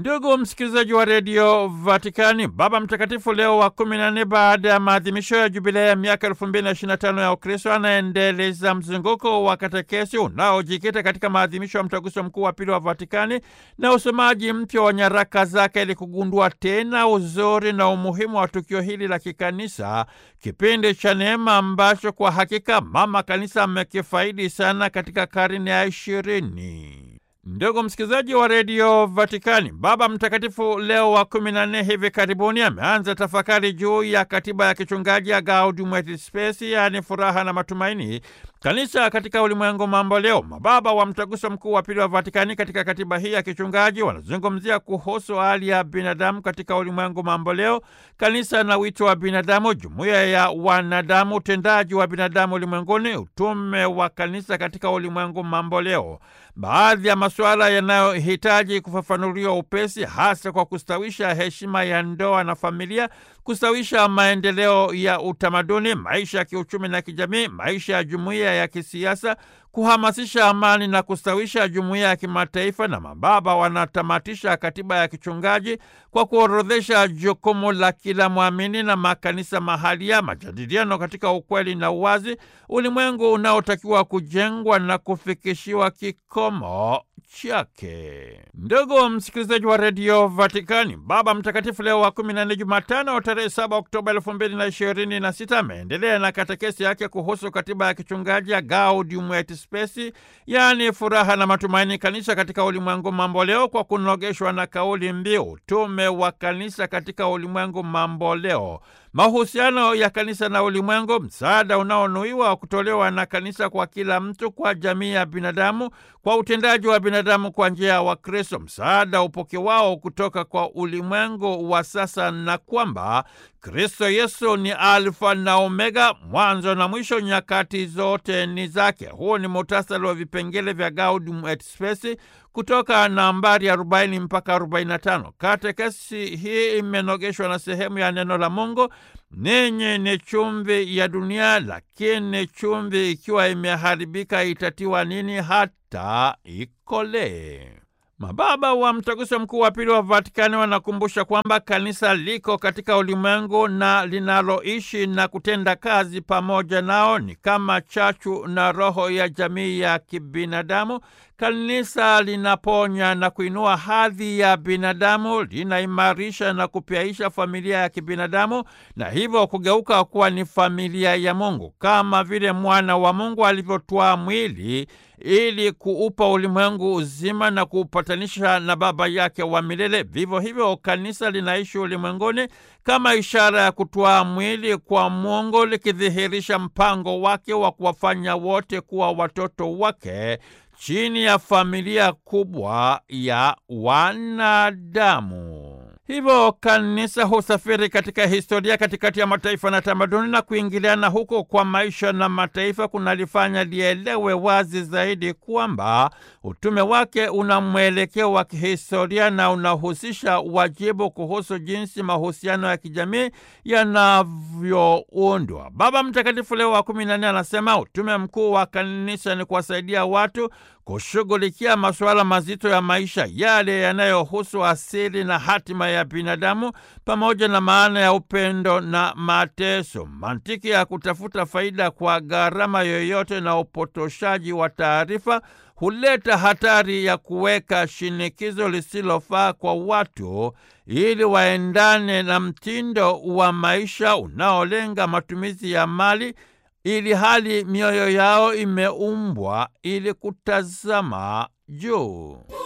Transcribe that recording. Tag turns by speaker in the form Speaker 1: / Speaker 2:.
Speaker 1: Ndugu msikilizaji wa redio Vatikani, Baba Mtakatifu Leo wa kumi na nne, baada ya maadhimisho ya jubilei ya miaka elfu mbili na ishirini na tano ya Ukristo, anaendeleza mzunguko wa katekesi unaojikita katika maadhimisho ya mtaguso mkuu wa pili wa Vatikani na usomaji mpya wa nyaraka zake ili kugundua tena uzuri na umuhimu wa tukio hili la kikanisa, kipindi cha neema ambacho kwa hakika mama kanisa amekifaidi sana katika karne ya ishirini. Ndugu msikilizaji wa redio Vatikani, Baba Mtakatifu Leo wa kumi na nne hivi karibuni ameanza tafakari juu ya katiba ya kichungaji ya Gaudium et Spes, yaani furaha na matumaini, kanisa katika ulimwengu mambo leo. Mababa wa mtaguso mkuu wa pili wa Vatikani katika katiba hii ya kichungaji wanazungumzia kuhusu hali ya binadamu katika ulimwengu mambo leo, kanisa na wito wa binadamu, jumuiya ya wanadamu, utendaji wa binadamu ulimwenguni, utume wa kanisa katika ulimwengu mambo leo. Baadhi ya masuala yanayohitaji kufafanuliwa upesi, hasa kwa kustawisha heshima ya ndoa na familia, kustawisha maendeleo ya utamaduni, maisha ya kiuchumi na kijamii, maisha ya jumuiya ya kisiasa, kuhamasisha amani na kustawisha jumuiya ya kimataifa. Na mababa wanatamatisha katiba ya kichungaji kwa kuorodhesha jukumu la kila mwamini na makanisa mahalia, majadiliano katika ukweli na uwazi, ulimwengu unaotakiwa kujengwa na kufikishiwa kikomo chake. Ndugu msikilizaji wa redio Vatikani, Baba Mtakatifu Leo wa kumi na nne, Jumatano tarehe saba Oktoba elfu mbili na ishirini na sita ameendelea na katekesi yake kuhusu katiba ya kichungaji ya Gaudium et Spes, yaani furaha na matumaini, kanisa katika ulimwengu mambo leo, kwa kunogeshwa na kauli mbiu utume wa kanisa katika ulimwengu mambo leo mahusiano ya kanisa na ulimwengu, msaada unaonuiwa kutolewa na kanisa kwa kila mtu, kwa jamii ya binadamu, kwa utendaji wa binadamu kwa njia ya Wakristo, msaada upokewao kutoka kwa ulimwengu wa sasa, na kwamba Kristo Yesu ni Alfa na Omega, mwanzo na mwisho, nyakati zote ni zake. Huu ni muhtasari wa vipengele vya Gaudium et Spes kutoka nambari 40 mpaka 45. Katekesi hii imenogeshwa na sehemu ya neno la Mungu, ninyi ni chumvi ya dunia, lakini chumvi ikiwa imeharibika itatiwa nini hata ikolee? Mababa wa mtaguso mkuu wa pili wa Vatikani wanakumbusha kwamba kanisa liko katika ulimwengu na linaloishi na kutenda kazi pamoja nao ni kama chachu na roho ya jamii ya kibinadamu. Kanisa linaponya na kuinua hadhi ya binadamu, linaimarisha na kupyaisha familia ya kibinadamu na hivyo kugeuka kuwa ni familia ya Mungu, kama vile mwana wa Mungu alivyotwaa mwili ili kuupa ulimwengu uzima na kuupatanisha na Baba yake wa milele. Vivyo hivyo kanisa linaishi ulimwenguni kama ishara ya kutwaa mwili kwa Mungu, likidhihirisha mpango wake wa kuwafanya wote kuwa watoto wake chini ya familia kubwa ya wanadamu. Hivyo kanisa husafiri katika historia katikati ya mataifa na tamaduni, na kuingiliana huko kwa maisha na mataifa kunalifanya lielewe wazi zaidi kwamba utume wake una mwelekeo wa kihistoria na unahusisha wajibu kuhusu jinsi mahusiano ya kijamii yanavyoundwa. Baba Mtakatifu Leo wa kumi na nne anasema utume mkuu wa kanisa ni kuwasaidia watu kushughulikia masuala mazito ya maisha, yale yanayohusu asili na hatima ya binadamu, pamoja na maana ya upendo na mateso. Mantiki ya kutafuta faida kwa gharama yoyote na upotoshaji wa taarifa huleta hatari ya kuweka shinikizo lisilofaa kwa watu ili waendane na mtindo wa maisha unaolenga matumizi ya mali ili hali mioyo yao imeumbwa ili kutazama juu.